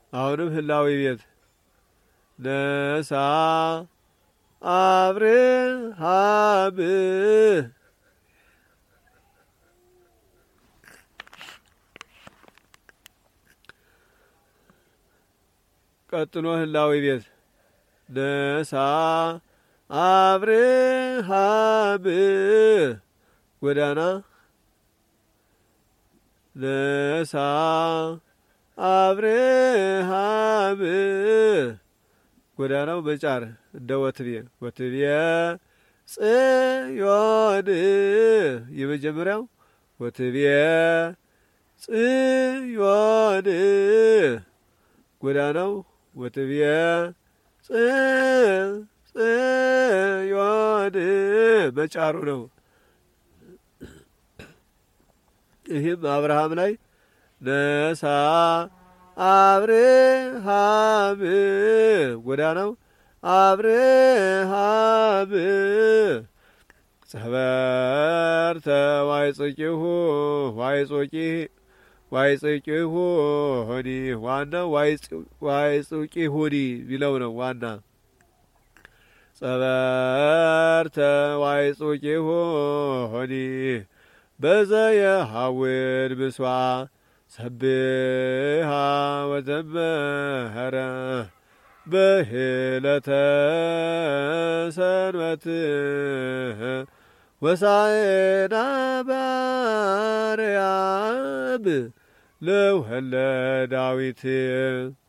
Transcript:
አሁንም ህላዊ ቤት ነሳ አብርሃም ቀጥሎ ህላዊ ቤት ነሳ አብርሃም ጎዳና ነሳ አብርሃም ጎዳናው በጫር እንደ ወትቤ ወትቤ ጽዮን የመጀመሪያው ወትቤ ጽዮን ጎዳናው ወትቤ ጽዮን በጫሩ ነው። ይህም አብርሃም ላይ ነሳ አብርሃም ጎዳናው አብርሃም ጸበርተ ዋይጽቂሁ ዋይጾቂ ዋይጽቂሁ ሆኒ ዋናው ዋይጽቂ ሁኒ ቢለው ነው ዋና ጸበርተ ዋይጹቂሁ ሆኒ በዘየ ሀውን ምስዋ ሰብሃ ወዘመኸረ በሄለተ ሰንበት ወሳኤና ባርያም ለውህለ ዳዊት